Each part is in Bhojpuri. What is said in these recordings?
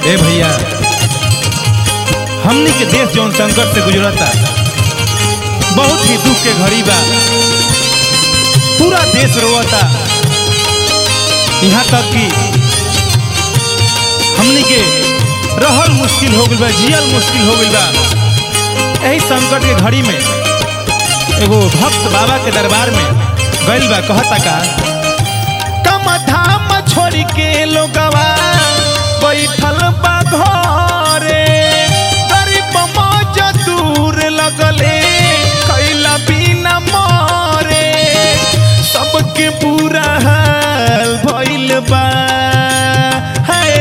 ए भैया हमनी के देश जौन संकट से गुजरता बहुत ही दुख के घड़ी बा पूरा देश रोता यहाँ तक कि हमनी के रहल मुश्किल हो गइल बा जियल मुश्किल हो गइल बा यही संकट के घड़ी में एगो भक्त बाबा के दरबार में गइल बा कहता का कम धाम छोड़ के लोगवा बैठल बा घरे गरीब मौज दूर लगले कैला बिना मरे सबके बुरा हाल भइल बा हाय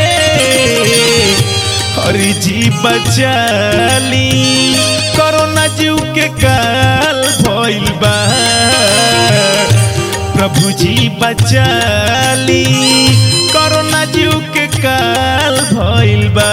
हरि जी बचाली कोरोना जीव के काल भइल बा प्रभु जी बचाली कोरोना जीव के काल भइल बा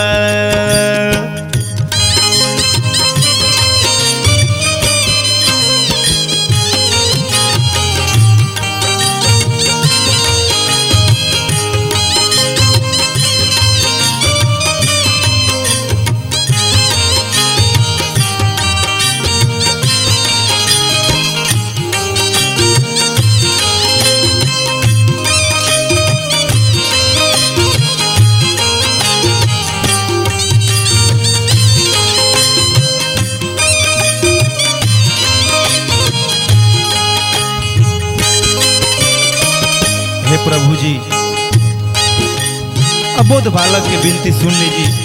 हे प्रभु जी अबोध बालक के विनती सुन लीजिए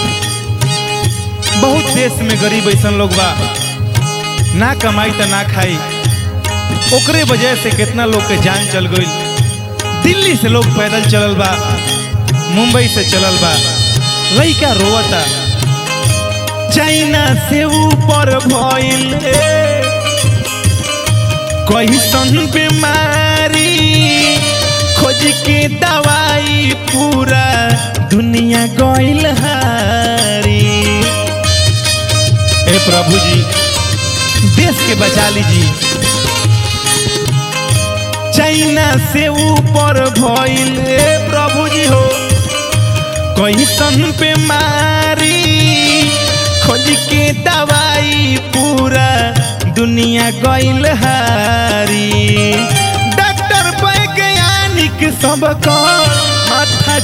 बहुत देश में गरीब ऐसन लोग बा ना कमाई तो ना खाई ओकरे वजह से कितना लोग के जान चल गई दिल्ली से लोग पैदल चलल बा मुंबई से चलल बा लइका रोवता चाइना से ऊपर भइल कैसन बीमारी खोज के दवाई पूरा दुनिया गइल हारी ए प्रभु जी देश के बचा लीजिए चाइना से ऊपर भइल ए प्रभु जी हो कैसन बीमारी खोज के दवाई पूरा दुनिया गइल हारी डॉक्टर वैज्ञानिक सबको माथा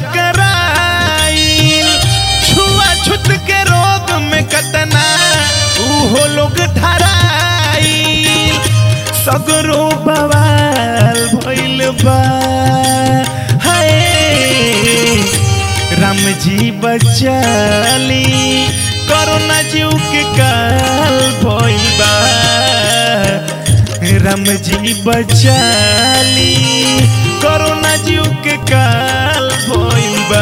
चकराइल छुआछूत के रोग में कतना उहो लोग धराइल सगरो बवाल भइल बा हाय राम जी बचाली कोरोना जीव के काल भइल बा राम जी बचाली कोरोना जीव के काल भइल बा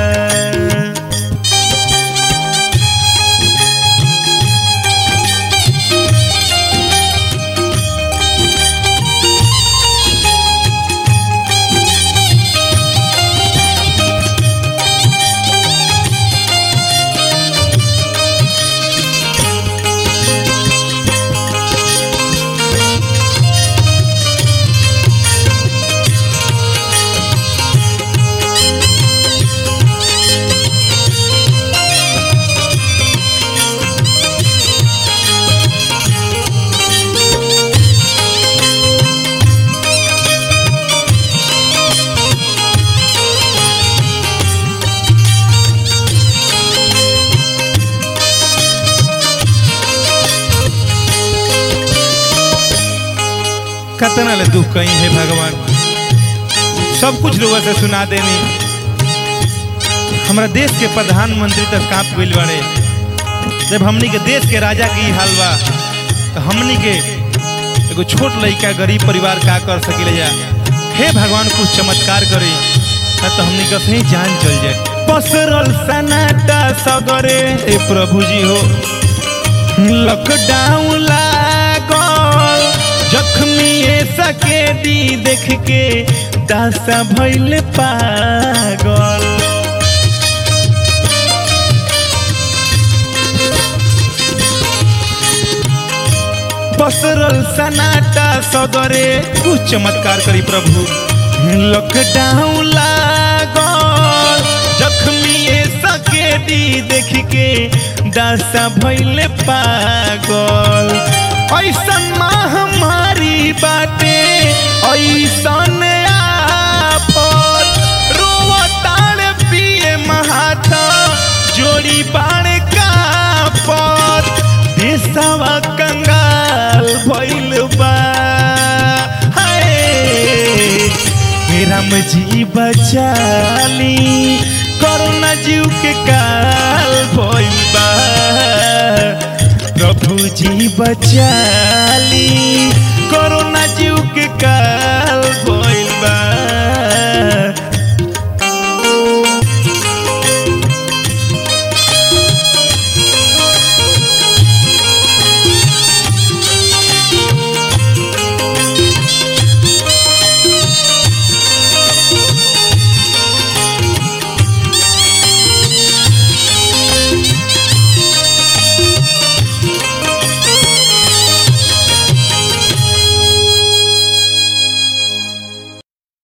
कतना ले दुख कहीं है भगवान सब कुछ लोगों से सुना देनी हमारा देश के प्रधानमंत्री तक कांप गइल बाड़े जब हमनी के देश के राजा के ई हाल बा तो हमनी के एगो छोट लड़का गरीब परिवार का कर सकिले जा हे भगवान कुछ चमत्कार करी ना तो हमनी का सही जान चल जाए पसरल सनाटा सगरे ए प्रभु जी हो लॉकडाउन लागल जख्मी सके दी देख के दासा भइल पागल पसरल सनाटा सदरे कुछ चमत्कार करी प्रभु लॉकडाउन लागल जख्मी बेदर्दी देख के दासा भैले पागल ऐसन महामारी बाटे ऐसन आफत रोवताड़ पिए महाथा जोड़ी बाण का पत देशवा कंगाल भइल बा हाय राम जी बचाली करुणा जीव के काल भइल बा प्रभु जी बचाली करुणा